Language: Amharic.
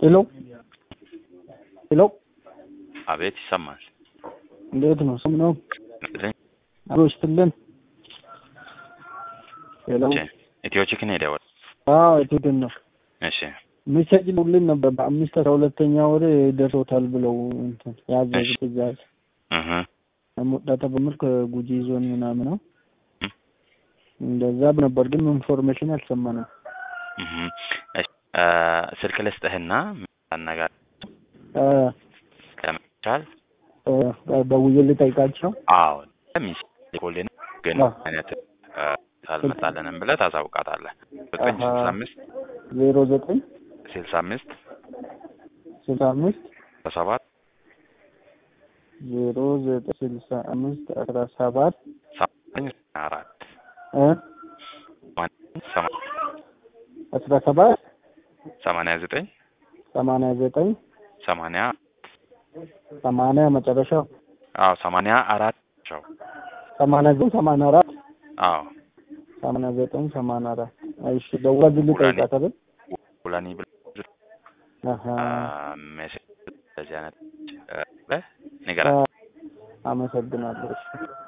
ሄሎ ሄሎ፣ አቤት ይሰማል። እንዴት ነው? ስም ነው አሎ ስትልን ሄሎ፣ ኢትዮ ቺክን ሄደ ወደ አዎ የትድን ነው እሺ ሚሴጅ ሁሉን ነበር በአምስት አስራ ሁለተኛ ወር ደርሶታል ብለው እንትን ያዘዙ እሺ። ትእዛዝ እህ ሙዳተ በምል ከጉጂ ዞን ምናምን ነው እም። እንደዛ ነበር፣ ግን ኢንፎርሜሽን አልሰማንም። እህ እሺ እ ስልክ ልስጥህና አነጋር እ ከመቻል እ ደውዬ ልጠይቃቸው። አዎ ሚስ ሊኮልን ግን አዎ። አይነት እ አልመጣልንም ብለህ ታሳውቃታለህ። ዘጠኝ አሃ። ስልሳ አምስት ዜሮ ዘጠኝ ስልሳ አምስት ስልሳ አምስት ሰባት ዜሮ ዘጠኝ ስልሳ አምስት አስራ ሰባት ሰማንያ አራት እ ሰማንያ አስራ ሰባት ሰማንያ ዘጠኝ ሰማንያ ዘጠኝ ሰማንያ ሰማንያ መጨረሻው አዎ ሰማንያ አራት ቸው ሰማንያ ዘጠኝ ሰማንያ አራት አዎ ሰማንያ ዘጠኝ ሰማንያ አራት እሺ ደውላ ግን ልጠይቃት አይደል? ሁላኒ ብለህ አሀ ሜሴጅ እንደዚህ አይነት እ ብለህ ንገራት። አመሰግናለሁ። እሺ